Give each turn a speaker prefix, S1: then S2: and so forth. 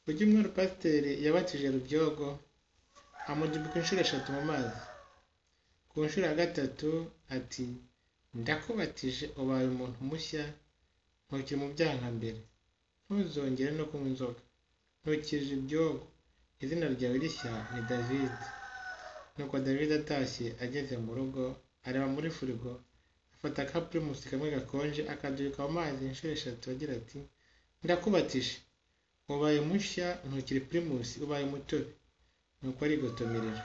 S1: Mu cyumweru pasiteri yabatije Rubyogo amugibwa inshuro eshatu mu mazi. Ku nshuro ya gatatu ati ndakubatije ubaye umuntu mushya ntukiri mu byaha nka mbere, ntuzongere no kunywa inzoga, ntukije ibyogo, izina ryawe rishya ni Davide. Nuko Davide atashye ageze mu rugo areba muri firigo afata ka pirimusi kamwe gakonje akaduka mu mazi inshuro eshatu agira ati ndakubatije ubaye mushya ntukiri pirimusi ubaye umutobe, nuko arigotomerera.